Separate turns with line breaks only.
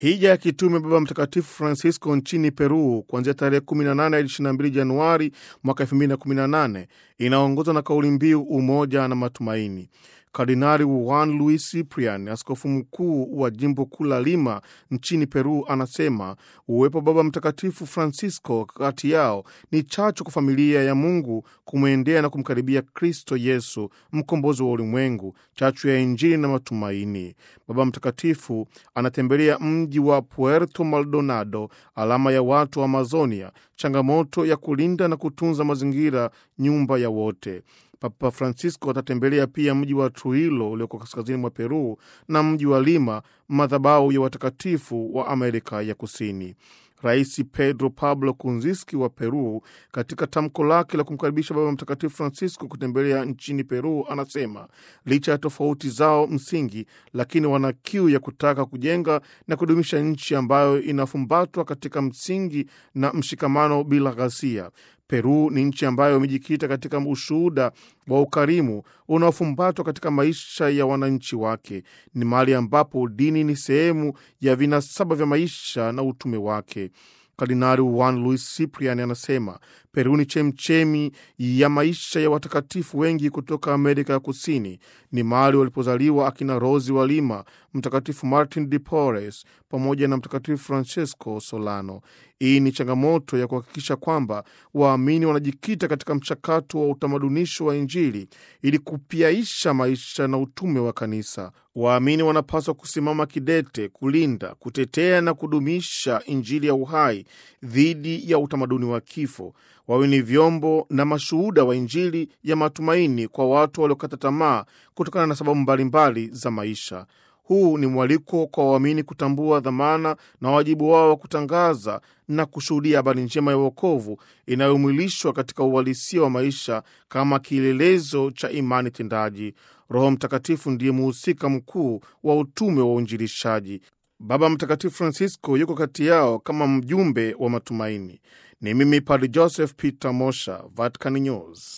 Hija ya kitume Baba Mtakatifu Francisco nchini Peru kuanzia tarehe 18 hadi 22 Januari mwaka 2018 inaongozwa na kauli mbiu umoja na matumaini. Kardinali Juan Luis Ciprian, askofu mkuu wa jimbo kuu la Lima nchini Peru, anasema uwepo wa Baba Mtakatifu Francisco kati yao ni chachu kwa familia ya Mungu kumwendea na kumkaribia Kristo Yesu, mkombozi wa ulimwengu, chachu ya Injili na matumaini. Baba Mtakatifu anatembelea mji wa Puerto Maldonado, alama ya watu wa Amazonia, changamoto ya kulinda na kutunza mazingira, nyumba ya wote. Papa Francisco atatembelea pia mji wa Trujillo ulioko kaskazini mwa Peru na mji wa Lima, madhabahu ya watakatifu wa Amerika ya Kusini. Rais Pedro Pablo Kunziski wa Peru, katika tamko lake la kumkaribisha Baba Mtakatifu Francisco kutembelea nchini Peru, anasema licha ya tofauti zao msingi, lakini wana kiu ya kutaka kujenga na kudumisha nchi ambayo inafumbatwa katika msingi na mshikamano bila ghasia. Peru ni nchi ambayo imejikita katika ushuhuda wa ukarimu unaofumbatwa katika maisha ya wananchi wake. Ni mahali ambapo dini ni sehemu ya vinasaba vya maisha na utume wake. Kardinali Juan Luis Ciprian anasema Peru ni chemchemi ya maisha ya watakatifu wengi kutoka Amerika ya Kusini. Ni mahali walipozaliwa akina Rosi wa Lima, Mtakatifu Martin de Porres pamoja na Mtakatifu Francesco Solano. Hii ni changamoto ya kuhakikisha kwamba waamini wanajikita katika mchakato wa utamadunisho wa Injili ili kupiaisha maisha na utume wa Kanisa. Waamini wanapaswa kusimama kidete kulinda, kutetea na kudumisha Injili ya uhai dhidi ya utamaduni wa kifo. Wawe ni vyombo na mashuhuda wa Injili ya matumaini kwa watu waliokata tamaa kutokana na sababu mbalimbali za maisha. Huu ni mwaliko kwa waamini kutambua dhamana na wajibu wao wa kutangaza na kushuhudia habari njema ya uokovu inayomwilishwa katika uhalisia wa maisha kama kielelezo cha imani tendaji. Roho Mtakatifu ndiye muhusika mkuu wa utume wa uinjilishaji. Baba Mtakatifu Francisco yuko kati yao kama mjumbe wa matumaini. Ni mimi Padre Joseph Peter Mosha, Vatican News.